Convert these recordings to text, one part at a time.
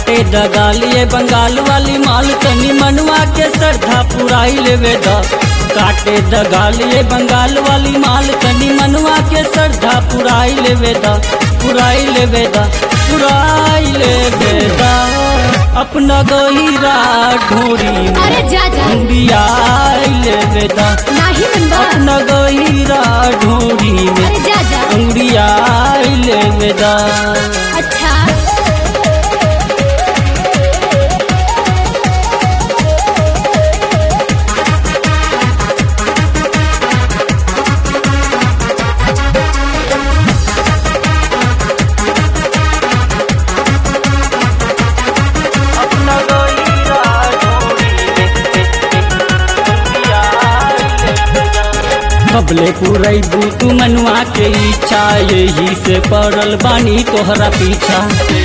दगालिए बंगाल वाली माल तनी मनवा के श्रद्धा पुराई लेवे द काटे दगालिए बंगाल वाली माल तनी मनवा के श्रद्धा पुराई लेवे द पुराई लेवे द पुराई लेवे द अपना गहिरा ढोरी में अरे जा जा अंबियाई लेवे द नाही मनबा अपना गहिरा ढोरी में अरे जा जा अंबियाई लेवे द अच्छा अपना गहिरा ढोरी कबले पुरैबू तू मनुआ के इच्छा यही से पड़ल बानी तोहरा पीछा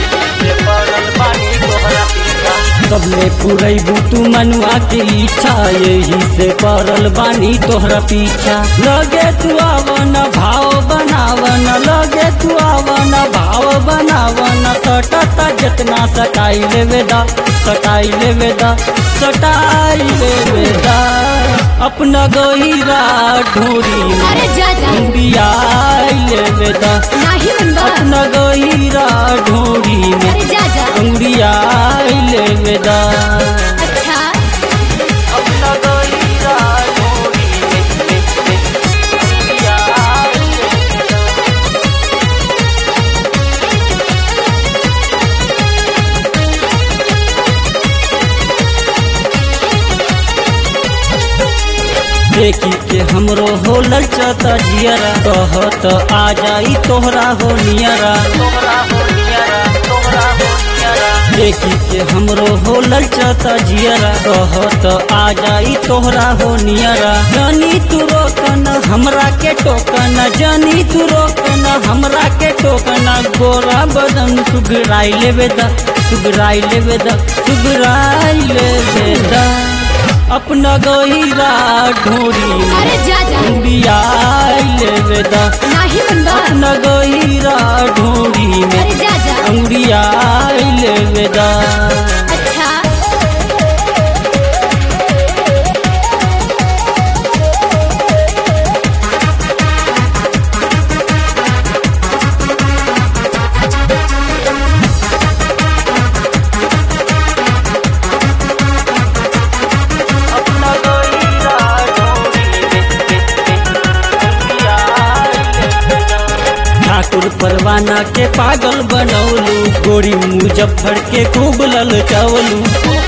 कबले पुरैबू तू मनुआ के इच्छा यही से पड़ल बानी तोहरा पीछा लगे तू आवन भाव बनावन लगे तू आवन भाव बनावन सटता जितना सटाई लेवे दा सटाई लेवे दा सटाई लेवे दा अपना गहिरा ढोरी में अरे जा जा अंबियाई लेवे दा नाही मनबा अपना गहिरा ढोरी में अरे जा जा अंबियाई लेवे दा अच्छा अपना गहिरा ढोरी में अंबियाई लेवे दा देखी के हमरो हो ललचता जियरा कहत आ जाई तोहरा हो नियरा देखी के हमरो हो ललचता जियरा कहत आ जाई तोहरा हो नियरा जानी तू रोकन हमरा के टोकन जानी तू रोकन हमरा के टोकन गोरा बदन सुगराई लेवे दा सुगराई लेवे दा सुगराई लेवे दा अपना गहिरा ढोरी में अरे जा जा अंबियाई लेवे दा नाही मनबा अपना गहिरा ढोरी में अरे जा जा अंबियाई लेवे दा अच्छा अपना गहिरा ढोरी ठाकुर परवाना के पागल बनौलू गोरी मुजफ्फर के खूब ललचवलू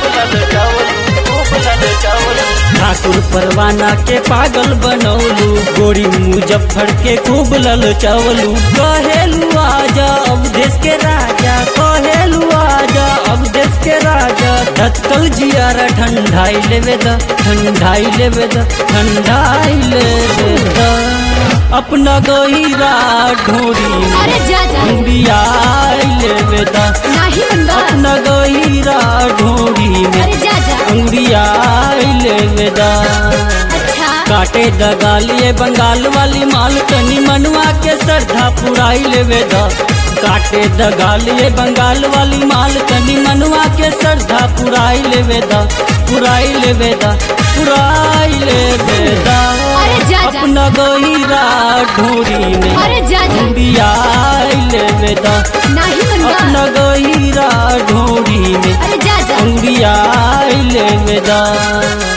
ठाकुर परवाना के पागल बनौलू गोरी मुजफ्फर के खूब ललचवलू कहेलू आजा अब देश के राजा कहेलू आजा अब देश के राजा धतकल जियारा ठंडाई लेवे द ठंडाई लेवे द ठंडाई लेवे द अपना गहिरा ढोरी में अरे जा जा अंबियाई लेवे द नाही मनबा अपना गहिरा ढोरी में अरे जा जा अंबियाई लेवे द अच्छा काटे दगालिए बंगाल वाली माल तनी मनवा के श्रद्धा पुराई लेवे द काटे दगालिए बंगाल वाली माल तनी मनवा के श्रद्धा पुराई लेवे द पुराई लेवे द पुराई लेवे द अरे जा जा अपना गहिरा ढोरी में अरे जा जा अंबियाई लेवे द नाही मनबा अपना गहिरा ढोरी में अरे जा जा अंबियाई लेवे द